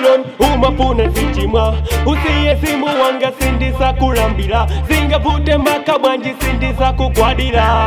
babylon umafuna zichimwa usiye simu wanga sindisa kulambira zingavute maka bwanji sindisa kugwadira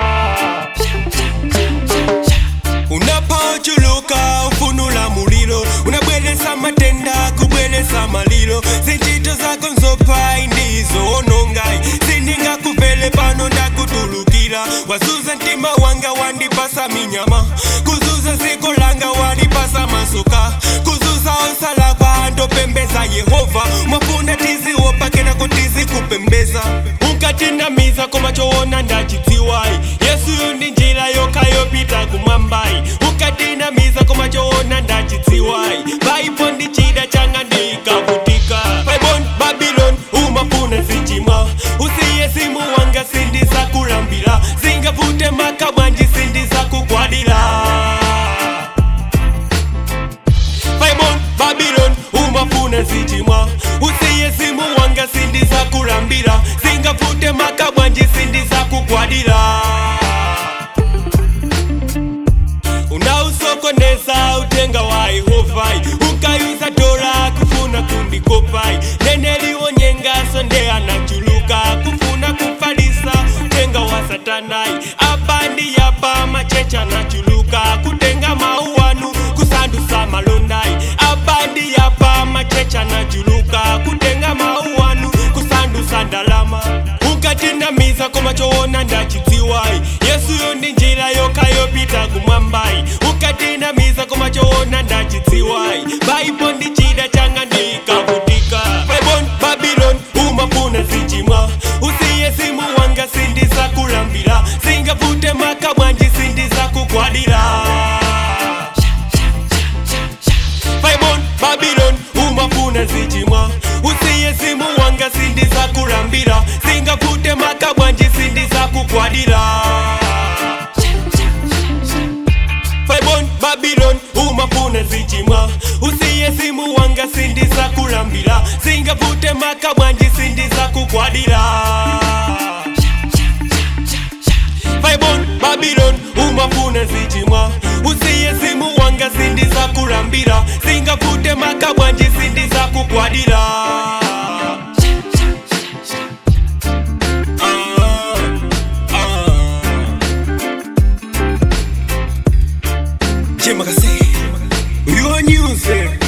unapochuluka ufunula mulilo unabweresa matenda kubweresa malilo zinchito zako nzopai ndizo onongai sindingakuvele pano ndakutulukira wazuza mtima wanga wandipasa minyama kuzuza ziko langa walipasa masuka kuzuza onsalakwa ndopembeza yehova mwafuna tiziwopa kenako tizikupembeza unkatinamiza koma choona ndachidziwai yesu yo ndi njira yokayopita kumwambai unkatinamiza koma choona ndachidziwai baipo ndi chida changa ndikavutika baibon babylon umafuna zichimwa usiye simu wanga sindisa kulambira zingavute maka bwanji sindisa kugwadira Faimon Babylon umafuna zichimwa usiye simu wanga sindisa kulambira zingavute maka bwanji sindisa kugwadira unausokoneza utenga wa Yehovai ukayuza dola kufuna kundikopai nene liwonyengaso nde anachuluka kufuna kufalisa utenga wa satanai abandi yapa machecha anachuluka kutenga mauwanu kusandusa malondai abandi yapa machecha anachuluka kutenga mauwanu kusandusa ndalama ukatinamiza koma choona ndachidziwai yesu yo ndi njira yokayopita kumwambai ukatinamiza koma choona ndachidziwai baipo ndi chida changa ndikavutika babon babylon umafuna zichimwa usiye simu wanga sindisa kulambira zingavute maka bwanji sindisa kugwadira Faimon Babylon umafuna zichimwa usiye simu wanga sindisa kulambira zingavute maka bwanji sindisa kugwadira Faimon Babylon umafuna zichimwa usiye simu wanga sindisa kulambira zingavute maka bwanji sindisa kugwadira Faimon Babylon umafuna zichimwa usiye simu wanga sindisa kulambira zingavute maka bwanji sindisa kugwadira Ah, ah. Chemakase, uliwanyuze